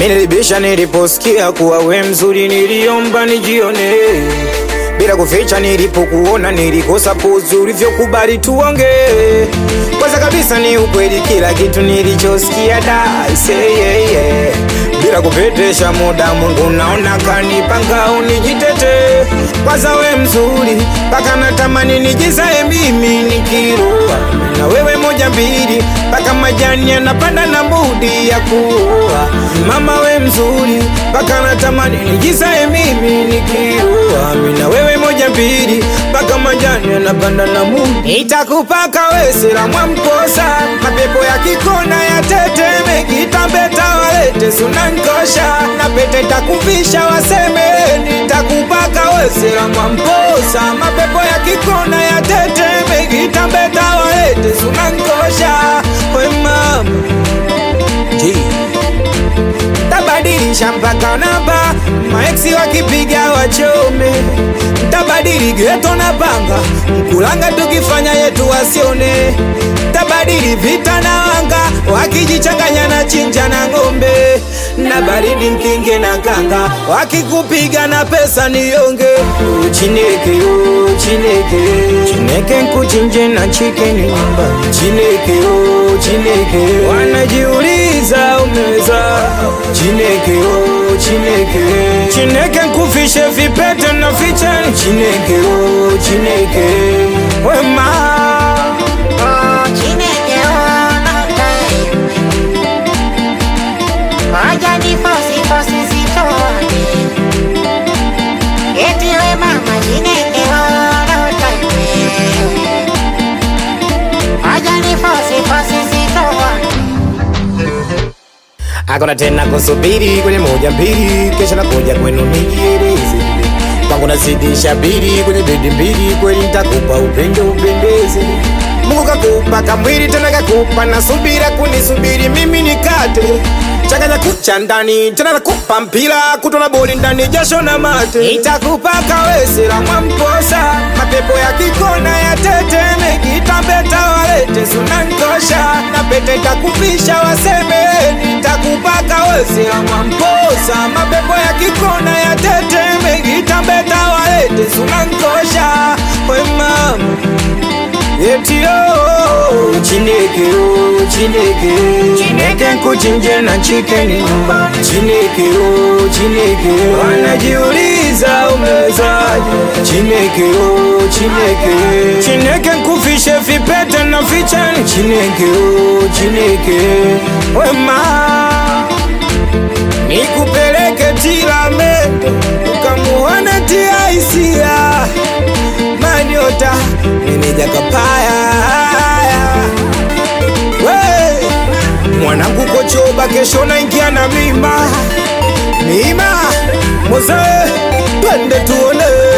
Minilibisha niliposikia kuwa we mzuri, niliomba nijione bila kuficha. Nilipokuona nilikosa pozi, ulivyokubali tuonge. Kwanza kabisa ni ukweli, kila kitu nilichosikia da say yeah, yeah. Bila kupetesha muda, Mungu naona kanipanga unijitete. Kwanza we mzuri, mpaka natamani nijizae mimi nikiroa na wewe moja mbili, mpaka majani yanapanda na budi ya kuoa. Mama we mzuri, mpaka natamani nijizae mimi nikiroa mimi na wewe moja mbili, mpaka majani yanapanda na budi. Nitakupaka wesela mwamposa, mapepo ya kikona ya teteme, kitambeta walete sunankosha, na pete takuvisha waseme, nitakupaka wesela mwamposa, mapepo ya kikona ya teteme, kitambeta walete sunankosha, we mama G tabadilisha mpaka namba, maeksi wakipiga wachome, tabadili geto na panga, mkulanga tukifanya yetu wasione, tabadili vita na wanga, wakijichanganya na chinja na ng'ombe, na baridi mkinge na kanga, wakikupiga na pesa nionge, chineke o chineke, chineke nkuchinje na chicken nyumba, chineke o chineke, wanajiuliza umeweza Chineke o Chineke Chineke nkufishe vipete na fichani Chineke o Chineke wema Oh, Chineke unote. Ngoja ni fosi fosi sitoke. Eti we mama Chineke unote. Ngoja ni fosi fosi sitoke. Hakuna tena kusubiri kwenye moja mbili Kesho nakuja kwenu nijieleze Kwangu nazidisha bili kwenye bedi mbili Kweli nitakupa upendo upendeze Mungu kakupa kamwili tena kakupa na subira kunisubiri mimi nikate changanya kucha ndani tena nakupa mpira kutona boli ndani jasho na mate itakupa kawesela mwamposa mapepo ya kikona ya teteme kitambeta walete sunankosha na pete takuvisha waseme nitakupa kawesela mwamposa mapepo ya kikona ya teteme kitambeta walete sunankosha we mama Yetio Chineke o Chineke Chineke nkuchinje na chicken nyumba Chineke o Chineke Wanajiuliza umewezaje Chineke o Chineke Chineke nkufishe vipete na fichani Chineke o Chineke Wema Nikupeleke Tilamende Ukamuone tia hisia Manyota meneja kapaya we mwanangu kochoba kesho naingia na mima mima moze twende tuone